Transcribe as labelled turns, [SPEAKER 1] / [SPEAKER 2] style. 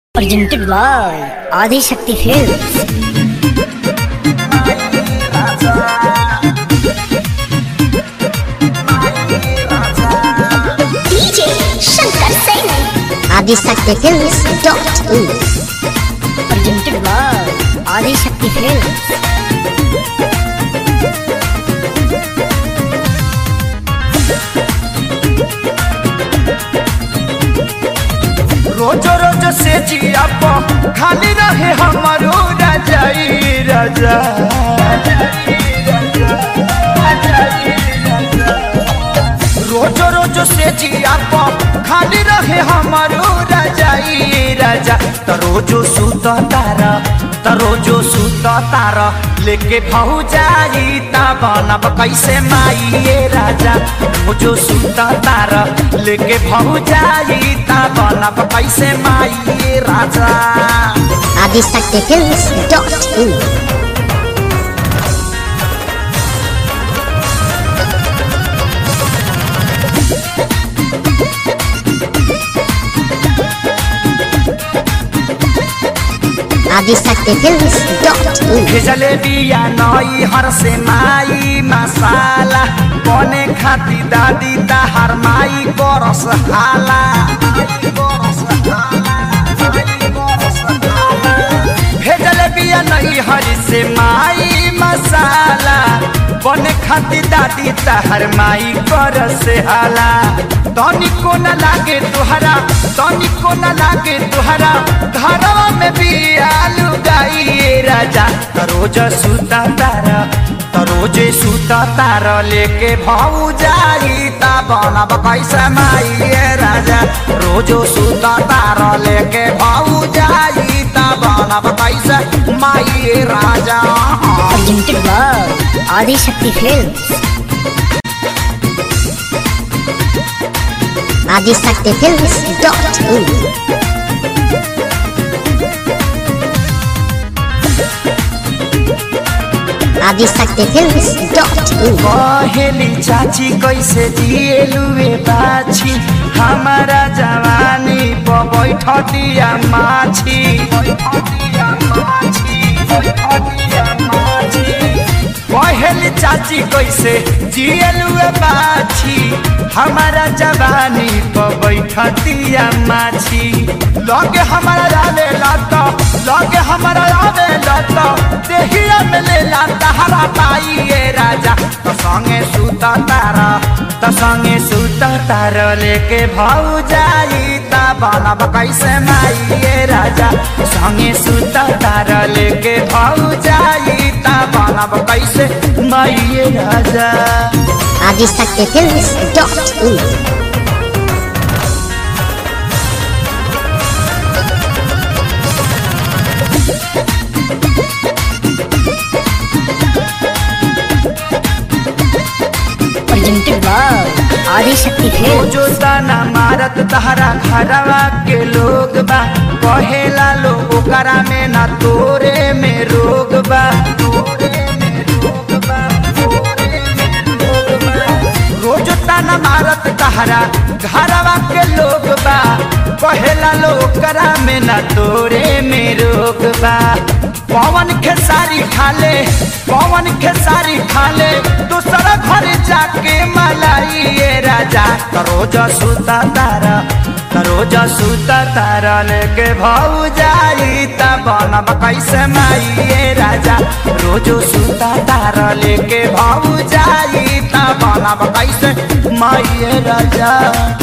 [SPEAKER 1] presented by Adi Shakti Films.
[SPEAKER 2] DJ Shankar Singh.
[SPEAKER 3] Adisakti Films dot in.
[SPEAKER 1] Presented by Adi Shakti Films.
[SPEAKER 4] रोज रोज से जिया प खाली रहे हमारो रजाई रजा रोज रोज से जिया प खाली रहे हमारो रजाई रजा त रोजो सुत तारा त रोजो सुत तारा लेके भौजाई ता बनब कैसे माई ये राजा रोजो सुत तारा लेके भौजाई ता बनब कैसे माई ये राजा
[SPEAKER 3] Adisakti Films dot in. Adisakti Films dot in.
[SPEAKER 4] भेजले बिया नई हर से माई मसाला बने खाती दादी ताहर माई करस हाला भेजले बिया नई हर से माई मसाला बने खाती दादी ताहर माई करस हाला तनिको न लागे तुहरा तनिको न लागे तुहरा घरवा में बिया लुगाई राजा तरोज सुता तारा तरोजे सुता तारा लेके भाऊ जाई ता बनब कैसे माई ये राजा रोजो सुता तारा लेके भाऊ जाई ता बनब कैसे माई ये राजा
[SPEAKER 1] Presented by Adi Shakti Films.
[SPEAKER 3] Adisakti Films dot in. Adisakti Films dot in.
[SPEAKER 4] कहेली चाची कैसे दिएलुए बाछी हमारा जवानी प बैठ दिया माछी कहेली चाची कैसे जिएलुए बाछी हमारा जवानी प बैठ दिया माछी लगे हमारा रावे लत लगे हमारा रावे लत देहिया में ले ला तहरा पाई ये राजा तो संगे सुता तारा तो संगे सुता तारा लेके भाऊ जाई ता बनब कैसे माई ये राजा संगे सुता तारा लेके भाऊ जाई ता बनब कैसे माई ये राजा
[SPEAKER 3] Adisakti Films dot in.
[SPEAKER 1] Presented by Adi Shakti
[SPEAKER 4] O
[SPEAKER 1] Films.
[SPEAKER 4] जो ताना मारत तहरा घरवा के लोग बा कहेला लोग ओकरा में ना तोरे में रोग बा रोज ताना मारत तहरा घरवा के लोग बा कहेला लोग ओकरा में ना तोरे में रोग बा पवन खेसारी खाले पवन खेसारी खाले दूसरा घर जाके मलाई ये राजा तरोज सुता तारा तरोज सुता तारा लेके भाऊ जाई ता बनब कैसे माई ये राजा रोजो सुता तारा लेके भाऊ जाई ता बनब कैसे माई ये राजा